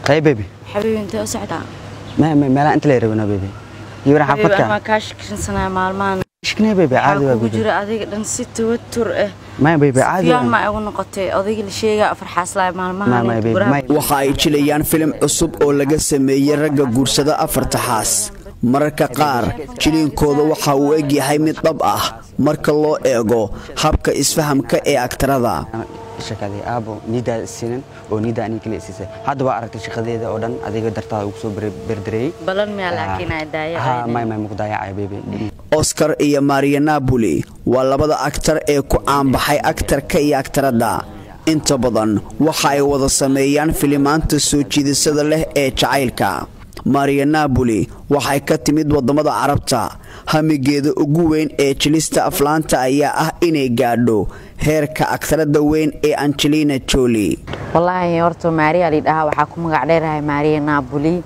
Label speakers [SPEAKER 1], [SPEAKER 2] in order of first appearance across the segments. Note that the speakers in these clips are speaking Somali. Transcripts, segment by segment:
[SPEAKER 1] hay baby
[SPEAKER 2] xabiibi intee u socdaa
[SPEAKER 1] ma ma meelaha inta la rabana baby iyo wara
[SPEAKER 2] xabiibi
[SPEAKER 1] xafadka
[SPEAKER 2] ama kaa shakisansanaya maalmahan
[SPEAKER 1] ishkne baby
[SPEAKER 2] waxaa
[SPEAKER 1] caadi waa
[SPEAKER 2] kugu
[SPEAKER 1] baby
[SPEAKER 2] jira adiga dhan si tawatur ah
[SPEAKER 1] ma baby caadi
[SPEAKER 2] sufyaan ma
[SPEAKER 1] waa
[SPEAKER 2] igu noqotay odayga la sheegaa afar xaaslaay
[SPEAKER 1] Ma- ma,
[SPEAKER 2] maalmahan
[SPEAKER 1] baby,
[SPEAKER 2] guraha
[SPEAKER 1] ma-
[SPEAKER 3] waxa ay jilayaan filim cusub oo laga sameeyey ragga guursada afarta xaas mararka qaar jiliinkooda waxa uu egyahay mid dhab ah marka loo eego habka isfahamka ee aktarada
[SPEAKER 1] shaqadii aabo niidaa siinin oo niidaa aniga kale siisay hadda waa aragtay shaqadeeda oo dhan adiga dartaada ugu soo berdareeyey
[SPEAKER 2] balan miyaa laakiin ay daaya
[SPEAKER 1] ha may may muqdaayacay baby
[SPEAKER 3] oscar iyo maria napoli waa labada aktar ee ku caanbaxay aktarka iyo aktaradda inta badan waxa ay wada sameeyaan filimaanta soo jiidasada leh ee jacaylka maria napoli waxay ka timid waddamada carabta hamigeeda ugu weyn ee jilista aflaanta ayaa ah inay gaadho heerka aktarada weyn ee angelina joli
[SPEAKER 2] wallaahi horta maariya lidhahaa waxaa ku magac dheerahay maariya naabuli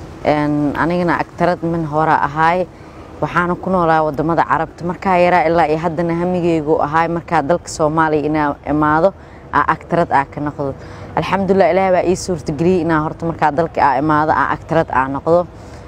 [SPEAKER 2] Een, anigana agtarad min hore ahaay waxaana ku noolaa wadamada carabta markaa yaraa ilaa iyo haddana hamigeygu ahaay markaa dalka soomaaliya inaa imaado aa agtarad aa ka noqdo alxamdulilah ilaah baa ii suurtageliyey inaa horta markaa dalka aa imaado aa agtarad aa noqdo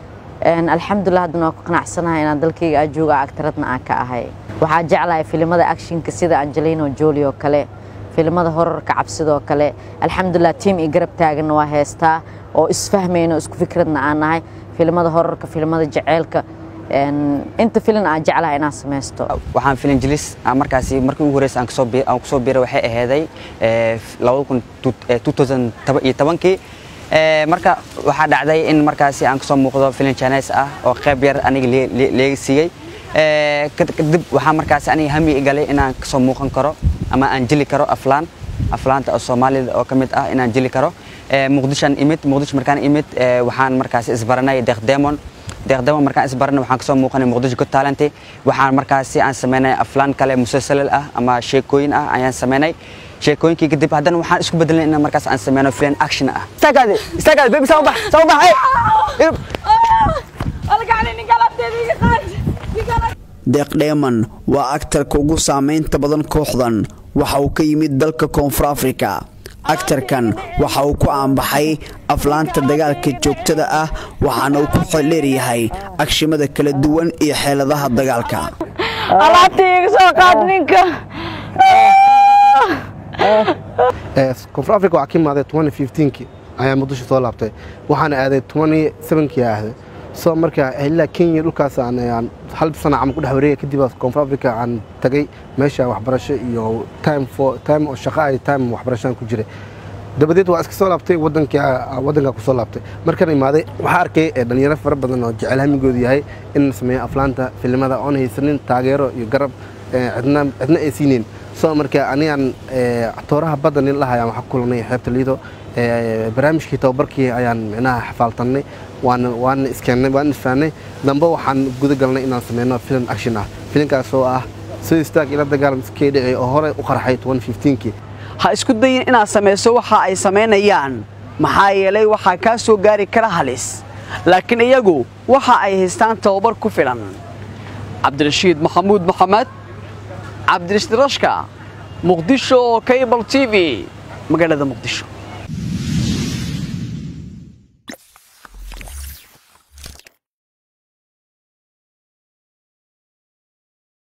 [SPEAKER 2] Een, alxamdulilah haddana waa ku qanacsanahay inaan dalkayga aa joogo aa agtaradna aa ka ahay waxaa jeclahay filimada actionka sida angelino joli oo kale filimada horarka cabsidoo kale alxamdulilah tiim iyo garab taaganna waa heestaa oo isfahmayno isku fikradna aan nahay filimada horarka filimada jaceylka Een, inta filin aan jeclahay inaan samaysto
[SPEAKER 1] waxaan filin jilis aan markaasi markii ugu horreysay aan kasoo bi- aan kusoo biiray waxay ahaaday eh, labada kun tu- eh, 2017kii Eh, marka waxaa dhacday in markaasi aan kasoo muuqdo filin chinese ah oo qayb yar aniga lee- lee- leega siiyey Eh, kad- kadib waxaa markaasi aniga hami igalay inaan kasoo muuqan karo ama aan jili karo aflaan aflaanta oo soomaalida oo ka mid ah inaan jili karo Eh, muqdishoan imid muqdisho markaan imid eh, waxaan markaasi isbaranay deeq demon deeqdamo markaan isbaranay waxaan kasoo muuqanay muqdisho good talent waxaan markaasi aan sameynay aflaan kale musalsalal ah ama sheekooyin ah ayaan sameynay sheekooyinkii kadib haddana waxaan isku bedelnay in markaas aan sameyno filan action ah istaagaade istaagaade baby sama bax sama bax hey
[SPEAKER 3] deeq dheeman waa aktarka ugu saamaynta badan kooxdan waxa uu ka yimid dalka koonfur afrika aktarkan waxa uu ku aanbaxay aflaanta dagaalka joogtada ah waxaana uu ku xeldheeryahay agshimada kala duwan iyo xeeladaha dagaalka
[SPEAKER 2] alaabtii iga soo qaad ninka
[SPEAKER 4] koonfur africa waxaa ka imaaday 2015kii ayaa muqdisho soo laabtay waxaana aaday 27kii ahday soo marka ilaa kenya dhulkaas aan aan hal sana camal ku dhex wareegay kadib baa koonfur africa aan tagay meesha waxbarasho iyo time for time oo shaqo ay time waxbarashaan ku jiray dabadeed waa iska soo laabtay wadanka wadanka ku soo laabtay markaan imaaday waxaa arkay eh, dhalinyaro fara badan oo jecel hamigoodu yahay in la sameeyo aflaanta filimada oon haysanin taageero iyo garab eh, cidna cidna ay siinayn soo marka anigaan eh, tooraha badda nin lahayaan waxaa ku kulanay xeebta liido eh, barnaamijkii tababarkii ayaan micnaha xafaaltannay waana waana iskeennay waan isfahnay dambe waxaan guda galnay inaan sameyno filim action ah filimkaas oo ah soo istaag ila dagaalam iskee dhici oo hore u qarxay 2015kii
[SPEAKER 5] ha isku dayin inaad samayso waxa ay samaynayaan maxaa yeelay waxaa kaa soo gaari kara halis laakiin iyagu waxa ay haystaan tababar ku filan cabdirashiid maxamuud maxamed cabdirashiid rashka muqdisho cable t v magaalada muqdisho